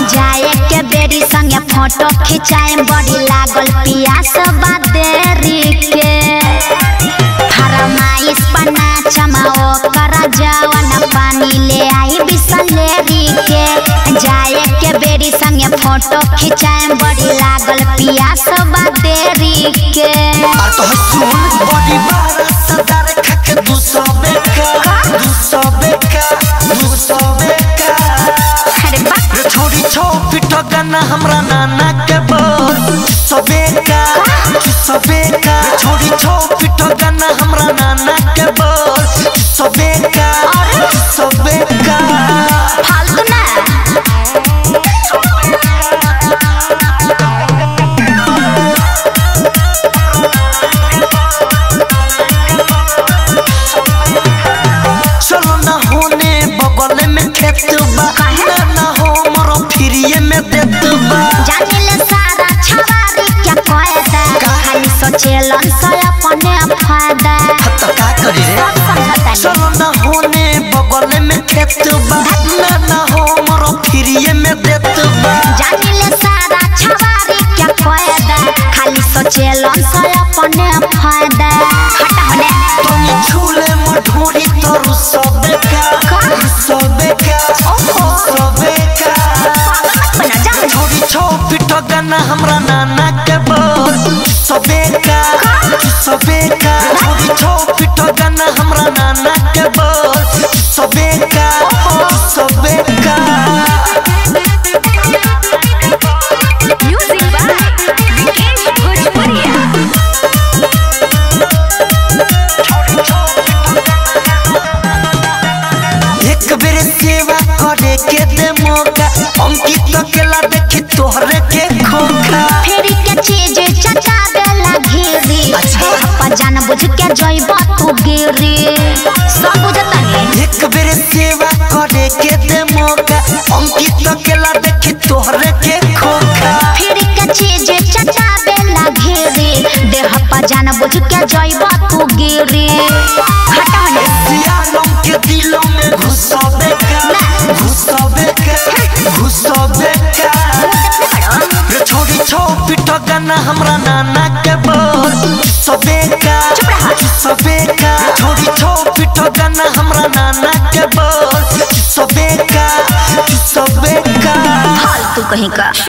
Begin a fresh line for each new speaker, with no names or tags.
जाए के बेरी संगे फोटो खिंचाए बड़ी लागल पियास बादेरी के फरमाइश पना चमाओ करा जवन पानी ले आई बिसलेरी के जाए के बेरी संगे फोटो खिंचाए बड़ी लागल पियास बादेरी के
आ तो सुन बड़ी बारा सदार खक दू सौ बेका दू सौ बेका दू सौ बेका
अरे बाप
रे छोड़ी छो पिटो गाना हमरा नाना के बोल सबेका सबेका रे छोड़ी छो पिटो गाना हमरा नाना के बोल सबेका सबेका
फालतू ना
चलो ना होने बगल में खेत बा ना ना हो मरो फिरिए में देत बा
जानिले सारा छवारी क्या कहता खाली सोचेलन से अपने फायदा
तो का करी रे
सब समझता नहीं
चलो ना होने बगल में खेत बा ना ना हो मरो फिरिए में देत बा
जानिले सारा छवारी क्या कहता खाली सोचेलन से अपने फायदा हटा होने
तनी छूले मढोरी तोरु सबेका सबेका सबेका
बना जा
छोड़ी छो पिटो गाना हमरा नाना के बोल सबेका सबेका छोड़ी छो पिटो गाना हमरा नाना के बोल सबेका सबेका
म्यूजिक बाय विकेश भोजपुरिया
एक बेर सेवा करे के दे मौका अंकित अकेला देखी तोहरे के खोखा
फेरी के चीज चचा देला घेरी
अच्छा।
हप्पा जान बुझ के जइब तू गिरी सब बुझता नहीं
एक बेर सेवा करे के दे मौका अंकित अकेला देखी तोहरे के खोखा
फिर के चीज चचा बेला घेरी देह पर जान बुझ के जइब तू गिरी हटा ने
सियालों के दिलों में घुसोबे का घुसोबे का घुसोबे का रे छोड़ी छो पिटो गाना हमरा नाना के बोल सबे का सबे का रे छोड़ी छो पिटो गाना हमरा नाना के बोल सबे का सबे का
फालतू कहीं का